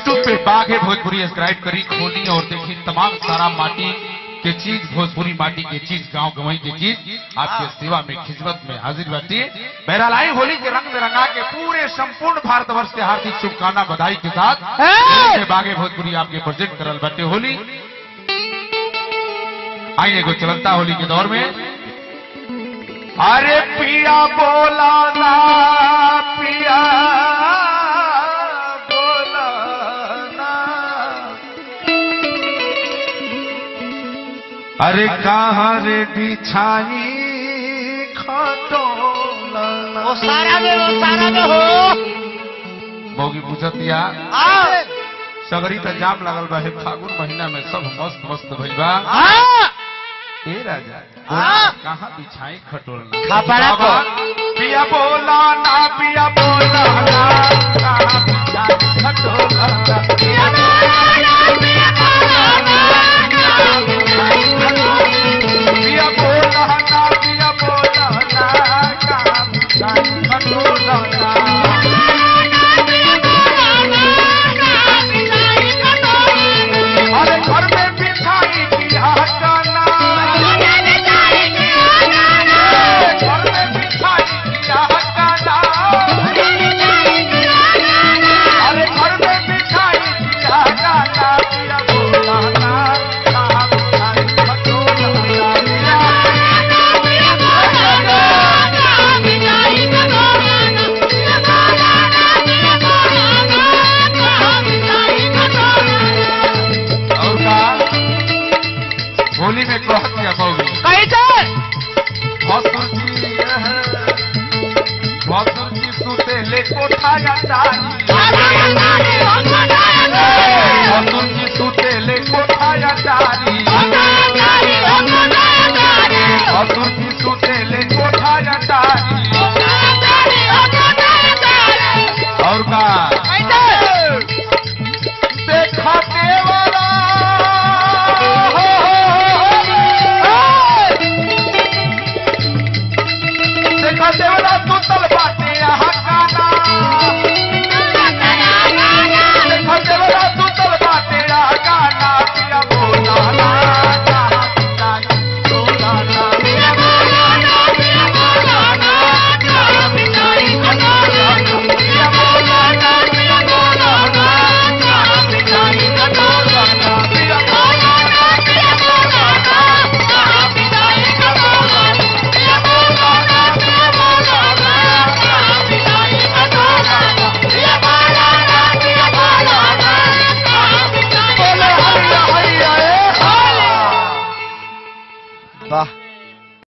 YouTube पे बाघ है Bhojpuri subscribe करी खोली और देखी तमाम सारा माटी के चीज भोजपुरी माटी के चीज गांव गवई के चीज आपके सेवा में खिदमत में हाजिर बाटी बहरहाल आई होली के रंग में रंगा के पूरे संपूर्ण भारतवर्ष के हार्दिक शुभकामना बधाई के साथ है। बागे भोजपुरी आपके प्रेजेंट करल बाटे होली आइए एगो चलता होली के दौर में अरे पिया बोला ना पिया बोला ना अरे कहाँ रे बिछाई खटोला वो सारा में वो सारा में हो मौगी पूछत या हाँ सगरी त जाम लागल बा हे फागुन महीना में सब मस्त मस्त भइल बा हाँ ए राजा हाँ। कहाँ बिछाई खटोलना खपड़ा को। बाबा, पिया बोला ना पिया बोला ना कहाँ बिछाई खटोलना पिया पिया बोला ना पिया बोला ना कहाँ बिछाई खटोलना अरे घर में बिछाई किया हटाना घर में बिछाई किया हटाना अरे घर में बिछाई किया हटाना पिया बोला ना कहाँ बिछाई खटोला पिया और का होली में कह दिया मौगी कैसे भसुर जी भसुर जी सुते ले कोठाया डाली भसुर जी सुते ले कोठाया डाली भसुर जी सुते ले कोठाया डाली और का देखा देवरा देखा देवरा सुतल बाटे यहाँ गाना देखा देवरा सुतल बाटे यहाँ गाना पिया बोला ना कहाँ बिताई बोला ना पिया बोला ना पिया बोला ना कहाँ बिताई बोला ना पिया बोला ना पिया बोला ना कहाँ बिताई बोला ना पिया बोला ना पिया बोला ना कहाँ बिताई बोला ना पिया बोला ना पिया बोला ना कहाँ बिताई बोला ना पिया बोला ना पिया बोला ना कहाँ बिताई बोले हरिया हरिया ए हा वाह